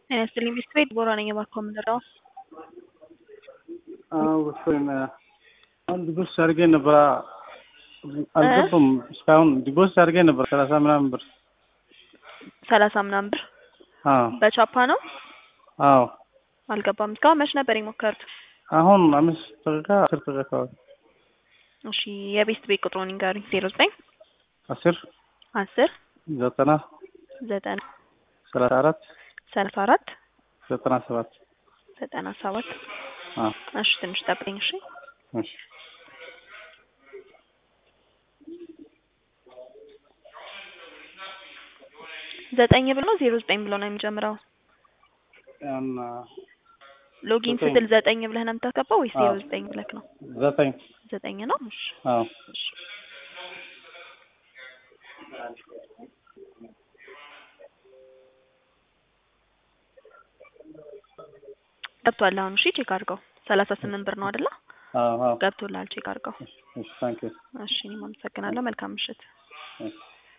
ጤና ይስጥልኝ ቢስት ቤት ቦራ ነኝ። እባክዎ ምንድነው? ወሰን አንድ ዲቦስ አድርጌ ነበር አልገባም። እስካሁን ዲቦስ አድርጌ ነበር ሰላሳ ምናምን ብር። ሰላሳ ምናምን ብር አዎ በቻፓ ነው አዎ። አልገባም። እስካሁን መች ነበር የሞከሩት? አሁን አምስት ደቂቃ አስር ደቂቃ አካባቢ እሺ የቤስት ቤት ቁጥሩን ንገሩኝ። ዜሮ ዘጠኝ አስር አስር ዘጠና ዘጠና ሰላሳ አራት ሰላሳ አራት ዘጠና ሰባት ዘጠና ሰባት አዎ እሺ ትንሽ ጠብቀኝ እሺ። እሺ ዘጠኝ ብሎ ዜሮ ዘጠኝ ብሎ ነው የሚጀምረው። ያን ሎጊን ዘጠኝ። ስትል ዘጠኝ ብለህ ነው የምታስገባው ወይስ ዜሮ አዎ። ዘጠኝ ብለህ ነው? ዘጠኝ ዘጠኝ ነው። እሺ አዎ እሺ ገብቷል። አሁን እሺ ቼክ አድርገው። ሰላሳ ስምንት ብር ነው አይደለ? አዎ አዎ ገብቶልሃል። ቼክ አድርገው። እሺ ታንክ ዩ እሺ እኔም አመሰግናለሁ። መልካም ምሽት። እሺ